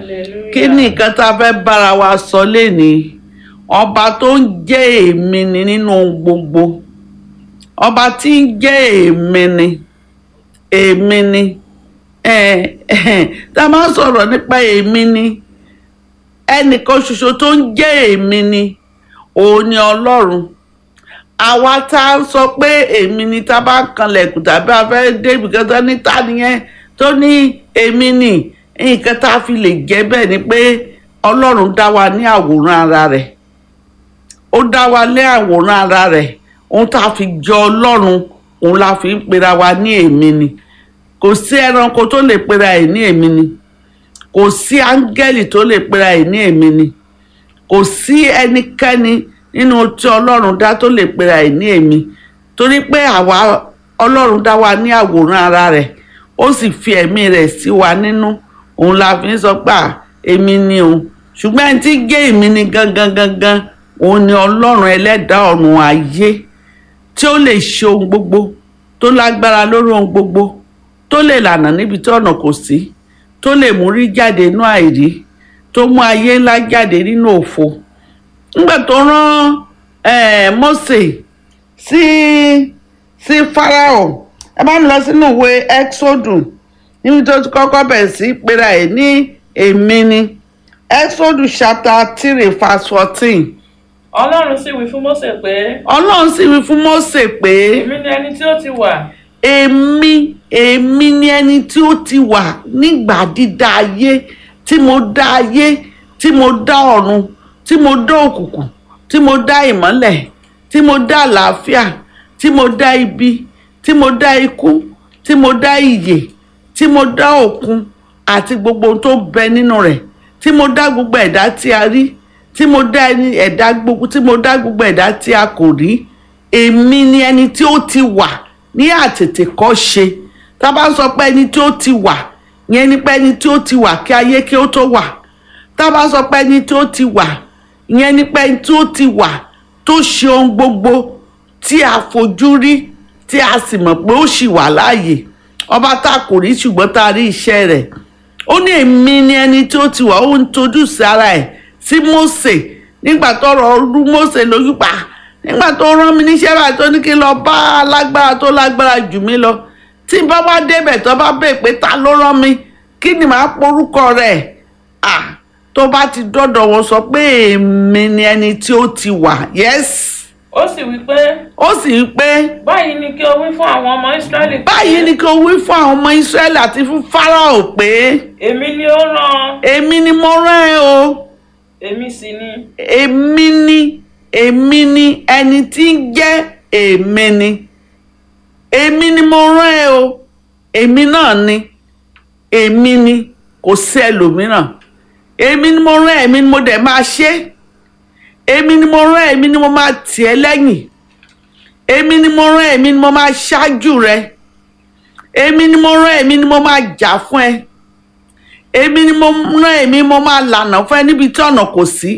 Hallelujah. kí ni nǹkan tá a fẹ́ bára wa sọ lénìí ọba tó ń jẹ́ èmi ni nínú ohun gbogbo ọba tí ń jẹ́ èmi ni èmi ni eh, eh, tá a máa sọ̀rọ̀ nípa èmi ni ẹnìkan ṣoṣo tó ń jẹ́ èmi ni òun ni ọlọ́run àwa tá a sọ pé èmi ni tá a bá kanlẹ̀kùn tàbí a fẹ́ débi kan tó ní ta nìyẹn tó ní èmi ni nǹkan tá a fi lè jẹ́ bẹ́ẹ̀ ni pé ọlọ́run dá wa ní àwòrán ara rẹ̀ ó dá wa ní àwòrán ara rẹ̀ ohun tá a fi jọ ọlọ́run òun la fi ń pera wa ní èmi ni kò sí ẹranko tó lè pera ẹ̀ ní èmi ni kò sí áńgẹ́lì tó lè pera ẹ̀ ní èmi ni kò sí ẹnikẹ́ni nínú tí ọlọ́run dá tó lè pera ẹ̀ ní èmi torí pé àwa ọlọ́run dá wa ní àwòrán ara rẹ̀ ó sì fi ẹ̀mí rẹ̀ sí wa nínú òun la fi ń sọ pé à, èmi ni òun ṣùgbọ́n ẹni tí gé èmi ni gangan gangan òun ni ọlọ́run ẹlẹ́dàá ọ̀run ayé tí ó lè ṣe ohun gbogbo tó lágbára lórí ohun gbogbo tó lè lànà níbi tí ọ̀nà kò sí tó lè mú rí jáde nínú àìrí tó mú ayé ńlá jáde nínú òfo nígbà tó rán eh, Mósè sí sí Fáráò ẹ bá mi lọ sínú ìwé Exodus níbi tó ti kọ́kọ́ bẹ̀rẹ̀ sí pera ẹ̀ ní èmi ni Exodus chapter three verse fourteen ọlọ́run sì wí fún Mósè pé Ọlọ́run sì wí fún Mósè pé èmi ni ẹni tí ó ti wà èmi èmi ni ẹni tí ó ti wà nígbà dídá ayé tí mo dá ayé tí mo dá ọ̀run tí mo dá òkùnkùn tí mo dá ìmọ́lẹ̀ tí mo dá àlàáfíà tí mo dá ibi tí mo dá ikú tí mo dá ìyè tí mo dá òkun àti gbogbo ohun tó bẹ nínú rẹ̀ tí mo dá gbogbo ẹ̀dá tí a rí tí mo dá ẹni ẹ̀dá gbogbo tí mo dá gbogbo ẹ̀dá tí a kò rí èmi ni ẹni tí ó ti wà ní àtètèkọ́ṣe tá a bá sọ pé ẹni tí ó ti wà yẹn ni pé ẹni tí ó ti wà kí ayé kí ó tó wà tá a bá sọ pé ẹni tí ó ti wà yẹn ni pé ẹni tí ó ti wà tó ṣe ohun gbogbo tí a fojú rí tí a sì mọ̀ pé ó ṣì wà láàyè ọba tá a kò rí ṣùgbọ́n tá a rí iṣẹ́ rẹ̀ ó ní èmi ni ẹni tí ó ti wà ó ń tojú sí ara ẹ̀ sí Mósè nígbà tó rọ rú Mósè lójú pa nígbà tó rán mi níṣẹ́ báyìí tó ní kí n lọ bá alágbára tó lágbára jù mí lọ tí n bá wá débẹ̀ tó bá bèè pé ta ló rán mi kí ni màá porúkọ rẹ̀ à tó bá ti dọ́dọ̀ wọn sọ pé èmi ni ẹni tí ó ti wà yes ó sì wí pé ó sì ń pé báyìí ni kí o wí fún àwọn ọmọ Ísírẹ́lì pé báyìí ni kò wí fún àwọn ọmọ Ísírẹ́lì àti fún Fáráò pé èmi ni ó rán èmi ni mo rán ẹ o èmi sì ni èmi ni èmi ni ẹni tí ń jẹ́ èmi ni èmi ni mo rán ẹ o èmi náà ni èmi ni kò sí ẹlòmíràn èmi ni mo rán ẹ èmi ni mo dẹ̀ máa ṣe èmi ni mo rán ẹ èmi ni mo máa tì ẹ́ lẹ́yìn èmi ni mo rán ẹ èmi ni mo máa ṣáájú rẹ èmi ni mo rán ẹ èmi ni mo máa jà fún ẹ èmi ni mo rán èmi mo máa lànà fún ẹ níbi tí ọ̀nà kò sí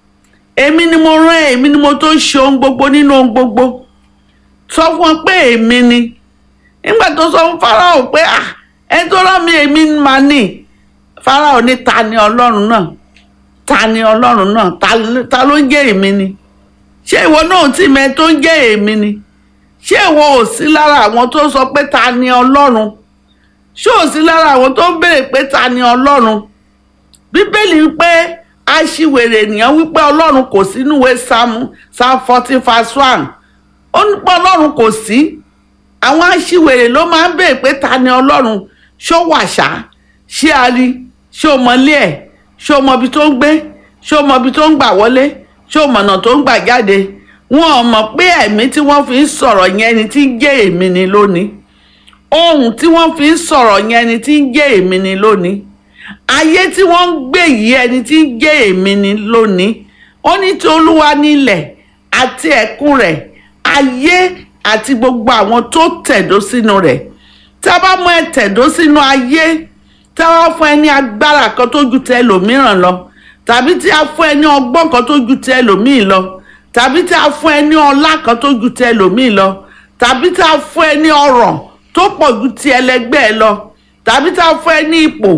èmi ni mo rán èmi ni mo tó ń ṣe ohun gbogbo nínú ohun gbogbo sọ fún wọn pé èmi ni nígbà tó sọ fún Fáráò pé à ẹni tó rán mi èmi máa ní Fáráò ní ta ni ọlọ́run náà ta ni ọlọ́run náà ta ta ló ń jẹ́ èmi ni ṣé ìwọ náà tí mẹ tó ń jẹ́ èmi ni ṣé ìwọ ò sí lára àwọn tó sọ pé ta ni ọlọ́run ṣé ò sí lára àwọn tó ń béèrè pé ta ni ọlọ́run bíbélì wípé aṣiwèrè ènìyàn wípé ọlọ́run kò sí níwèé psalm psalm fourteen verse one ó ní pé ọlọ́run kò sí àwọn aṣiwèrè ló máa ń béèrè pé ta ni ọlọ́run ṣó wàṣà ṣé a rí ṣé o mọlé ẹ̀ ṣé o mọ ibi tó ń gbé ṣé o mọ ibi tó ń gbà wọlé ṣé o mọ̀nà tó ń gbà jáde wọn ò mọ̀ pé ẹ̀mí tí wọ́n fi ń sọ̀rọ̀ yẹn ni tí ń jẹ́ èmi ni lónìí ohun tí wọ́n fi ń sọ̀rọ̀ yẹn ni tí ń jẹ́ èmi ni lónìí ayé tí wọ́n ń gbé yìí ẹni tí ń jẹ́ èmi ni lónìí ó ní tí olúwa nílẹ̀ àti ẹ̀kún rẹ̀ ayé àti gbogbo àwọn tó tẹ̀dó sínú rẹ̀ tá a bá mú ẹ tẹ̀dó sínú ayé tá a wá fún ẹ ní agbára kan tó ju tẹ ẹlòmíràn lọ tàbí tí a fún ẹ ní ọgbọ́n kan tó ju tẹ ẹlòmíì lọ tàbí tí a fún ẹ ní ọlá kan tó ju tẹ ẹlòmíì lọ tàbí tí a fún ẹ ní ọrọ̀ tó pọ̀ ju ti ẹlẹgbẹ́ ẹ lọ tàbí tí a fún ẹ ní ipò tó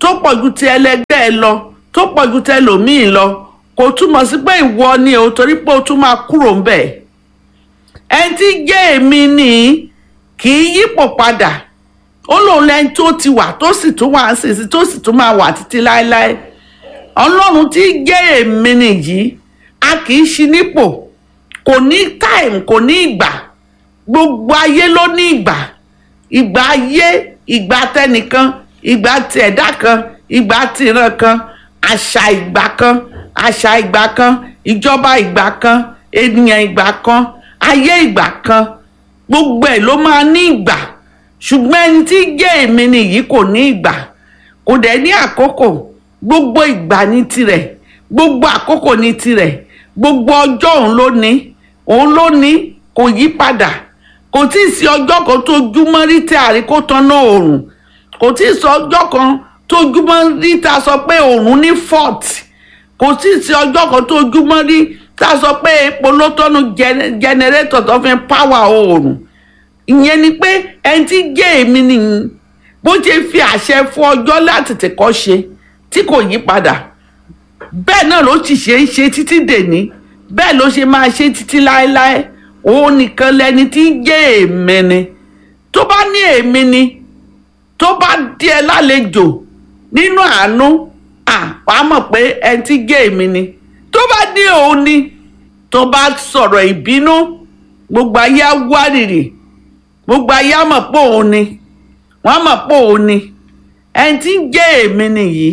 tó pọ̀ ju ti ẹlẹgbẹ́ ẹ lọ tó pọ̀ ju ti ẹlòmíì lọ kò túmọ̀ sí pé ìwọ ni o torí pé o tún máa kúrò ń bẹ̀ ẹni tí jẹ́ èmi nìyí kì í yípo padà ó lóun lẹ́ni tó ti wà tó sì tún wà sísí tó sì tún máa wà títí láéláé ọlọ́run tí jẹ́ èmi nìyí a kì í ṣi nípò kò ní time kò ní ìgbà gbogbo ayé ló ní ìgbà ìgbà ayé ìgbà tẹnìkan ìgbà ti ẹ̀dá kan ìgbà tìran kan àṣà ìgbà kan àṣà ìgbà kan ìjọba ìgbà kan ènìyàn ìgbà kan ayé ìgbà kan gbogbo ẹ̀ ló máa ní ìgbà ṣùgbọ́n ẹni tí jẹ́ èmi nìyí kò ní ìgbà kò dẹ̀ ní àkókò gbogbo ìgbà ní tirẹ̀ gbogbo àkókò ní tirẹ̀ gbogbo ọjọ́ òun ló ní òun ló ní kò yí padà kò tí ì sí ọjọ́ kan tó júmọ́ rí tí àrí kó tanná oòrùn kò tí ì sí ọjọ́ kan tó júmọ́ rí tá a sọ pé oòrùn ní fort kò tí ì sí ọjọ́ kan tó júmọ́ rí tá a sọ pé epo ló tọ́nu jẹnẹrétọ̀ tó fi ń páwà oòrùn ìyẹn ni pé ẹni tí jẹ́ èmi nìyí bó ṣe fi àṣẹ fún ọjọ́ láti tẹ̀kọ́ ṣe tí kò yí padà bẹ́ẹ̀ náà ló sì ṣe é ṣe títí dèní bẹ́ẹ̀ ló ṣe máa ṣe títí láéláé òun nìkan lẹni tí ń jẹ́ èmi ni tó bá ní èmi ni tó bá díẹ̀ lálejò nínú àánú à wàá mọ̀ pé ẹni tí jẹ́ èmi ni tó bá ní òun ni tó bá sọ̀rọ̀ ìbínú gbogbo ayé á wárìrì gbogbo ayé á mọ̀ pé òun ni wọ́n á mọ̀ pé òun ni ẹni tí ń jẹ́ èmi nìyí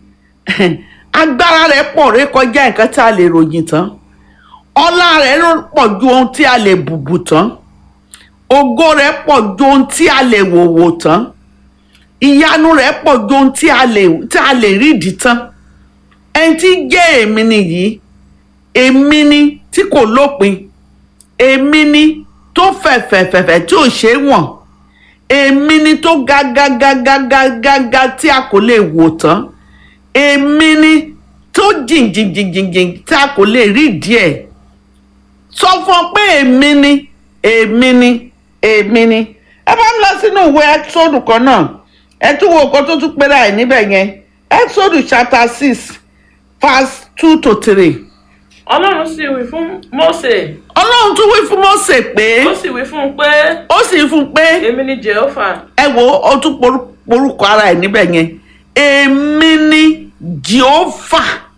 agbára rẹ̀ pọ̀ ré kọjá nǹkan tí a lè ròyìn tán ọlá rẹ̀ pọ̀ ju ohun tí a lè bùbù tán ògo rẹ̀ pọ̀ ju ohun tí a lè wòwò tán ìyanu rẹ̀ pọ̀ ju ohun tí a lè tí a lè rídìí tán ẹni tí jẹ́ èmi nìyí èmi ni tí kò lópin èmi ni tó fẹ̀fẹ̀fẹ̀fẹ̀ tí ò ṣeé wọ̀n èmi ni tó ga ga ga ga ga ga ga tí a kò lè wò tán èmi ni tó jìn jìn jìn jìn jìn tí a kò lè rí díẹ̀ sọ fún ọ pé èmi ni èmi ni èmi ni ẹ bá ń lọ sínú ìwé ẹ́tísọ́dù kan náà ẹ tún wo nǹkan tó tún pera ẹ̀ níbẹ̀ yẹn ẹ́tísọ́dù chapter six verse two to three ọlọ́run sì wí fún Mósè ọlọ́run tún wí fún Mósè pé ó sì wí fún un pé ó sì fún un pé èmi ni Jèhófà ẹ wo ó tún poru- porúkọ ara ẹ̀ níbẹ̀ yẹn èmi ni jehova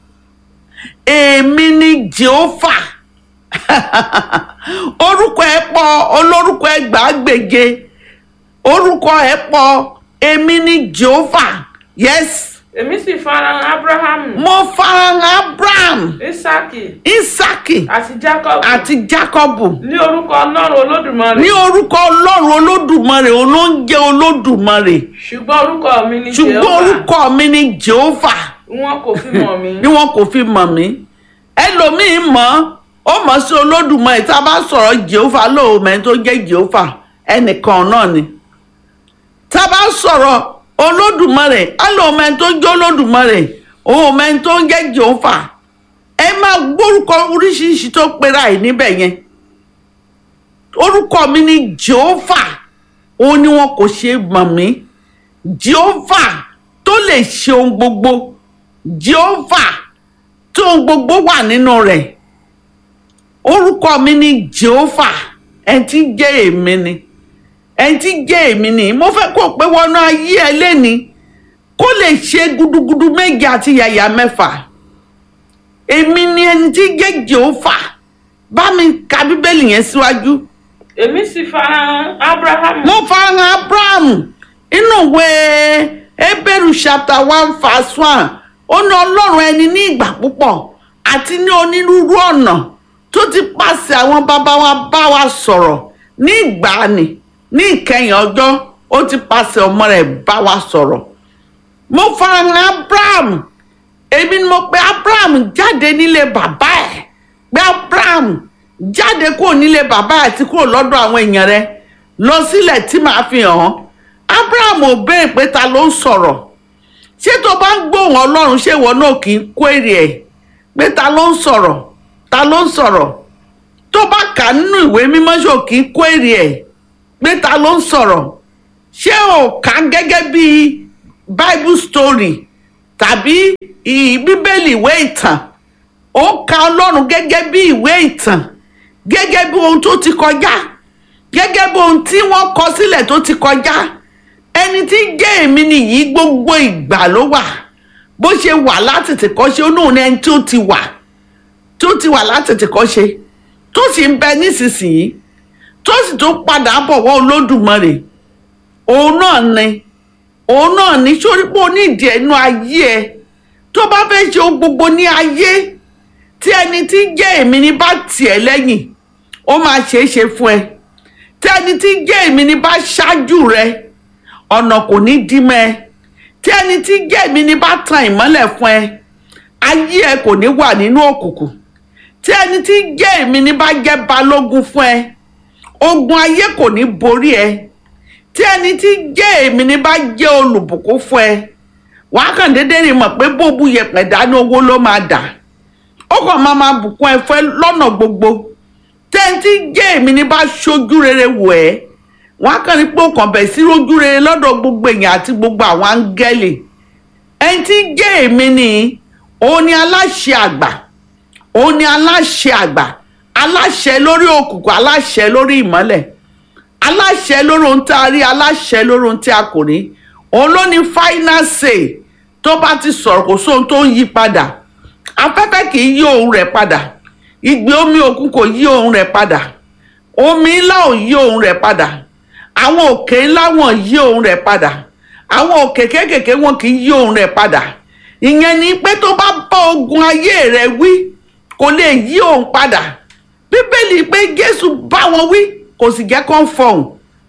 èmi ni jehova orúkọ ẹ̀ pọ̀ olórúkọ ẹgbàágbèje orúkọ ẹ̀ pọ̀ èmi ni jehova yes èmi sì farahàn Ábúráhámù mo farahàn abraham Ísákì isaki àti Jákọ́bù àti jacobu ní orúkọ Ọlọ́run Olódùmarè ní orúkọ ọlọ́run olódùmarè olóúnjẹ olódùmarè ṣùgbọ́n orúkọ mi ni ṣùgbọ́n Jèhófà orúkọ mi ni jehova wọn kò fi mọ̀ mí ni wọn kò fi mọ̀ mí ẹlòmíín mọ̀ ó mọ̀ sí olódùmarè tá a bá sọ̀rọ̀ jehova lóòmẹ́ tó jẹ́ jehova ẹnìkan náà ni tá a bá sọ̀rọ̀ olódùmarè alóòmẹ́ tó jẹ́ olódùmarè òòmẹ́ tó ń jẹ́ jehova ẹ máa gbórúkọ oríṣiríṣi tó pera ẹ̀ níbẹ̀ yẹn orúkọ mi ni jehova òun ni wọn kò ṣe mọ̀ mí jehova tó lè ṣe ohun gbogbo jehova tó ohun gbogbo wà nínú rẹ̀ orúkọ mi ni jehova ẹni tí ń jẹ́ èmi ni ẹni tí ń jẹ́ èmi ni mo fẹ́ kó o pé wọnú ayé ẹ lẹ́ni kó lè ṣe gudugudu méje àti yàyà mẹ́fà èmi ni ẹni tí ń jẹ́ jehova bá mi ka bíbélì yẹn síwájú. Si èmi sì farahàn Ábúráhámù mo farahàn abraham inú ìwé ebéèrú chapter one verse one ó ní ọlọ́run ẹni ní ìgbà púpọ̀ àti ní onírúurú ọ̀nà tó ti pàṣẹ àwọn bàbá wa bá wa sọ̀rọ̀ ní ìgbàanì ní ìkẹyìn ọjọ́ ó ti pàṣẹ ọmọ rẹ̀ bá wa sọ̀rọ̀ mo farahàn abraham èmi ni mo pe abraham jáde nílé bàbá ẹ̀ pé abraham jáde kúrò nílé bàbá àti kúrò lọ́dọ̀ àwọn èèyàn rẹ̀ lọ sílẹ̀ tí màá fi hàn án abraham ò béèrè pé ta ló ń sọ̀rọ̀ ṣé tó bá ń gbóhùn ọlọ́run ṣé ìwọ náà kì í kó èrè ẹ̀ pé ta ló ń sọ̀rọ̀ ta ló ń sọ̀rọ̀ tó bá kà nínú ìwé mímọ́ ṣé ò kì í kó èrè ẹ̀ pé ta ló ń sọ̀rọ̀ ṣé ò kà á gẹ́gẹ́ bí bible story tàbí ì- bíbélì ìwé ìtàn ó ka ọlọ́run gẹ́gẹ́ bí ìwé ìtàn gẹ́gẹ́ bí ohun tó ti kọjá gẹ́gẹ́ bí ohun tí wọ́n kọ sílẹ̀ tó ti kọjá ẹni tí ń jẹ́ èmi nìyí gbogbo ìgbà ló wà bó ṣe wà látètè kọ́ ṣe ó náà ní ẹni tó ti wà tó ti wà látètè kọ́ ṣe tó sì ń bẹ nísinsìnyí tó sì tó padà bọ̀ wọ́n olódùmarè òun náà ni òun náà ní sórí pé o ní ìdí ẹnu ayé ẹ tó bá fẹ́ ṣe ohun gbogbo ní ayé tí ẹni tí ń jẹ́ èmi ní bá tiẹ̀ lẹ́yìn ó máa ṣeé ṣe fún ẹ tí ẹni tí ń jẹ́ èmi ní bá ṣáájú rẹ ọ̀nà kò ní dí mọ́ ẹ tí ẹni tí ń jẹ́ èmi ní bá tan ìmọ́lẹ̀ fún ẹ ayé ẹ kò ní wà nínú òkùnkùn tí ẹni tí ń jẹ́ èmi ní bá jẹ́ balógun fún ẹ ogun ayé kò ní borí ẹ tí ẹni tí ń jẹ́ èmi ní bá jẹ́ olùbùkún fún ẹ wàá kàn déédéé rí mọ̀ pé bó bu yẹpẹ̀ dání owó ló máa dà ó kàn máa máa bùkún ẹ fẹ́ lọ́nà gbogbo tí ẹni tí ń jẹ́ èmi ní bá ṣojú rere wò ẹ́ wàá kàn ní pé ó kàn bẹ̀ sí rójú rere lọ́dọ̀ gbogbo èèyàn àti gbogbo àwọn áńgẹ́lì ẹni tí ń jẹ́ èmi ni òun ni aláṣẹ àgbà òun ni aláṣẹ àgbà aláṣẹ lórí òkùnkùn aláṣẹ lórí ìmọ́lẹ̀ aláṣẹ lórí ohun tí a rí aláṣẹ lórí ohun tí a kò rí òun ló ní final say tó bá ti sọ̀rọ̀ kò sóhun tó ń yí padà afẹ́fẹ́ kì í yí òun rẹ̀ padà ìgbé omi òkun kò yí òun rẹ̀ padà omi ńlá ò yí òun rẹ̀ padà àwọn òkè ńlá wọn yí òun rẹ̀ padà àwọn òkè kéékèèké wọn kì í yí òun rẹ̀ padà ìyẹn ni pé tó bá bá ogun ayé rẹ̀ wí kò lè yí òun padà bíbélì pé jésù bá wọn wí kò sì jẹ́ kó ń fọhùn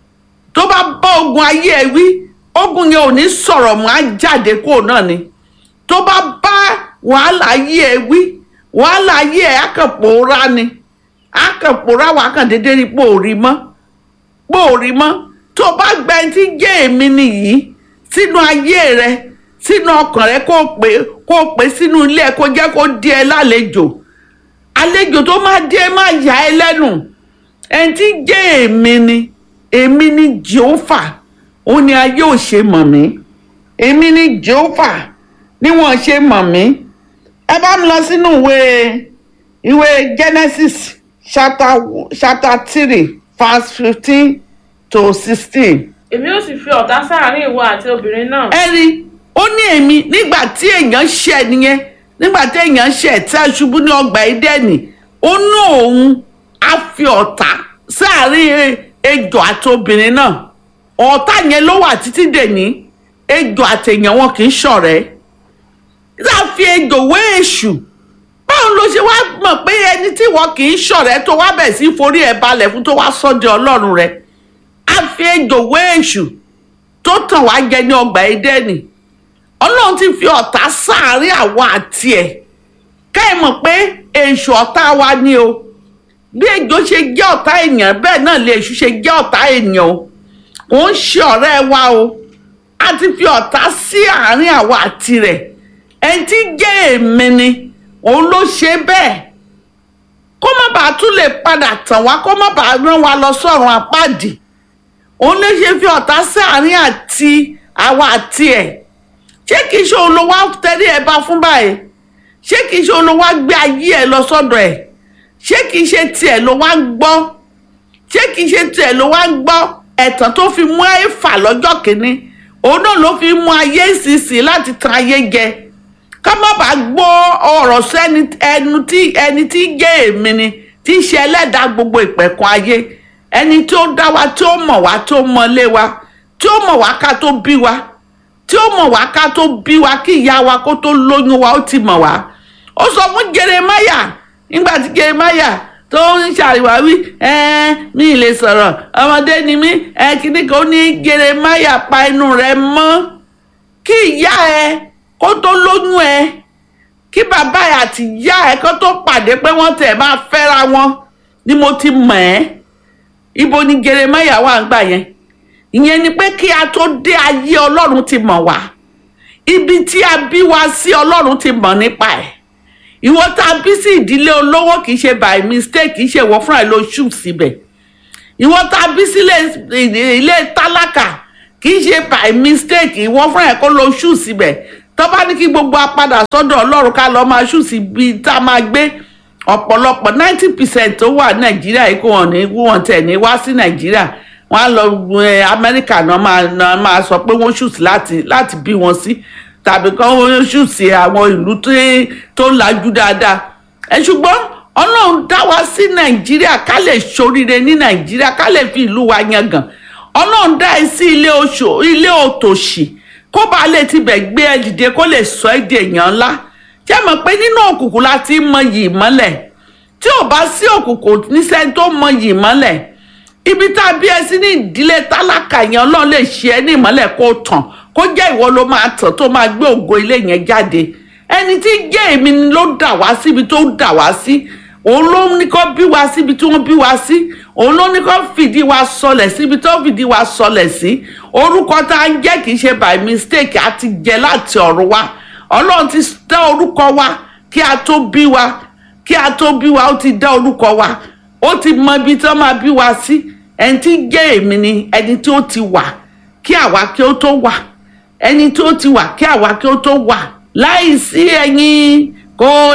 tó bá bá ogun ayé ẹ wí ogun yẹn ò ní sọ̀rọ̀ mọ́ á jáde kúrò náà ni tó bá bá wàhálà ayé ẹ wí wàhálà ayé ẹ á kàn pòórá ni á kàn pòórá wà á kàn déédéé rí pò rí mọ́ pò rí mọ́ tó bá gba ẹni tí jẹ́ èmi nìyí sínú ayé rẹ sínú ọkàn rẹ kó o pè kó o pè sínú ilé ẹ kó jẹ́ kó di ẹ lálejò àlejò tó máa dé ẹ máa yà ẹ lẹ́nu ẹni tí jẹ́ èmi ni èmi ni jehova ó ní ayé ò ṣe mọ̀ mí èmi ni jehova ni wọ́n ṣe mọ̀ mí ẹ bá mi lọ sínú ìwé ìwé genesis chapter chapter three verse fifteen to sixteen èmi ó sì fi ọ̀tá sáàárín ìwọ àti obìnrin náà ẹ rí ó ní èmi nígbà tí èèyàn ṣẹ̀ nìyẹn nígbà tí èèyàn ṣẹ̀ tí a ṣubú ní ọgbà ìdẹ́nì ó ní òun á fi ọ̀tá sáàárín ejò àti obìnrin náà ọ̀tá yẹn ló wà títí dèní ejò àti èèyàn wọn kì í ṣọ̀rẹ́ láfi ejò wé èṣù báwo ló ṣe wá mọ̀ pé ẹni tí wọn kì í ṣọ̀rẹ́ tó wá bẹ̀ sí forí ẹ̀ balẹ̀ fún tó wá sọ́dẹ̀ ọlọ́run rẹ̀ á fi ejò wé èṣù tó tàn wá jẹ ní ọgbà Édẹ́nì ọlọ́run ti fi ọ̀tá sáàárín àwa àti ẹ̀ ká ẹ mọ̀ pé èṣù ọ̀tá wa ni o bí ejò ṣe jẹ́ ọ̀tá èèyàn bẹ́ẹ̀ náà lè èṣù ṣe jẹ́ ọ̀tá èèyàn o kò ń ṣe ọ̀rẹ́ wa o a ti fi ọ̀tá sí àárín àwa àti rẹ̀ ẹni tí jẹ́ èmi ni òun ló ṣe bẹ́ẹ̀ kó má bàa tún lè padà tàn wá kó má bàa rán wa lọ sọ́run àpáàdì òun ló ṣe fi ọ̀tá sí àárín àti àwa àti ẹ̀ ṣé kìí ṣe òun ló wá tẹ́rí ẹ bá fún báyìí ṣé kìí ṣe òun ló wá gbé ayé ẹ lọ sọ́dọ̀ ẹ̀ ṣé kìí ṣe tiẹ̀ ló wá ń gbọ́ ṣé kìí ṣe tiẹ̀ ló wá ń gbọ́ ẹ̀tàn tó fi mú ẹ̀fà lọ́jọ́ kìíní òun náà ló fi mú ayé ìsinsìn láti tan ayé jẹ ká má bàa gbọ́ ọ̀rọ̀ sẹ́ni ẹnu tí ẹni tí jẹ́ èmi ni tí í ṣe ẹlẹ́dàá gbogbo ìpẹ̀kun ayé ẹni tí ó dá wa tí ó mọ̀ wá tí ó mọlé wa tí ó mọ̀ wá ká tó bí wa tí ó mọ̀ wá ká tó bí wa kí ìyá wa kó tó lóyún wa ó ti mọ̀ wá ó sọ fún Jeremáyà nígbà tí Jeremáyà tó ń ṣàríwáwí ẹ mi lè sọ̀rọ̀ ọmọdé ni mí ẹ kíní kan ó ní Jeremáyà pa inú rẹ mọ́ kí ìyá ẹ kó tó lóyún ẹ kí bàbá ẹ àti ìyá ẹ kó tó pàdé pé wọ́n tẹ̀ máa fẹ́ra wọn ni mo ti mọ̀ ẹ́ ibo ni Jeremáyà wà ń gbà yẹn ìyẹn ni pé kí a tó dé ayé ọlọ́run ti mọ̀ wá ibi tí a bí wa sí ọlọ́run ti mọ̀ nípa ẹ̀ ìwọ tá a bí sí ìdílé olówó kì í ṣe by mistake kì í ṣe ìwọ fúnra ẹ ló ṣù síbẹ̀ ìwọ tá a bí sílé ilé tálákà kì í ṣe by mistake ìwọ fúnra ẹ kó ló ṣù síbẹ̀ tó bá ní kí gbogbo apádà sọ́dọ̀ ọlọ́run ká lọ́ọ́ máa ṣù sí ibi tá a máa gbé ọ̀pọ̀lọpọ̀ ninety percent tó wà nàìjíríà yìí kò wọ́n ní wọ́n tẹ̀ ní wá sí nàìjíríà wọ́n á lọ ẹ, amẹ́ríkà náà máa náà máa sọ pé wọ́n ṣù sí láti láti bí wọn sí tàbí kán wọ́n ṣù sí àwọn ìlú tó- tó lajú dáadáa ẹ ṣùgbọ́n ọlọ́run dá wa sí nàìjíríà ká lè ṣoríire ní nàìjíríà ká lè fi ìlú wa yangàn ọlọ́run dá ẹ sí ilé oṣù ilé òtòṣì kó bá lè tibẹ̀ gbé ẹ dìde kó lè sọ ẹ́ di èèyàn ńlá jẹ́ mọ̀ pé nínú òkùnkùn la ti ń mọyì ìmọ́lẹ̀ tí ò bá sí òkùnkùn níṣẹ́ tó mọyì ìmọ́lẹ̀ ibi tá a bí ẹ sí ní ìdílé tálákà yẹn ọlọ́run lè ṣe ẹ́ ní ìmọ́lẹ̀ kó tàn kó jẹ́ ìwọ ló máa tàn tó máa gbé ògo ilé yẹn jáde ẹni tí jẹ́ èmi ni ló dà wá síbi tó dà wá sí òun ló ní kó bí wa síbi tí wọ́n bí wa sí òun ló ní kó fìdí wa sọlẹ̀ síbi tó fìdí wa sọlẹ̀ sí orúkọ tá a ń jẹ́ kì í ṣe by mistake a ti jẹ láti ọ̀run wa ọlọ́run ti dá orúkọ wa kí a tó bí wa kí a tó bí wa ó ti dá orúkọ wa ó ti mọ ibi tí wọ́n máa bí wa sí ẹni tí jẹ́ èmi ni ẹni tí ó ti wà kí àwa kí ó tó wà ẹni tí ó ti wà kí àwa kí ó tó wà láì sí ẹ̀yin kò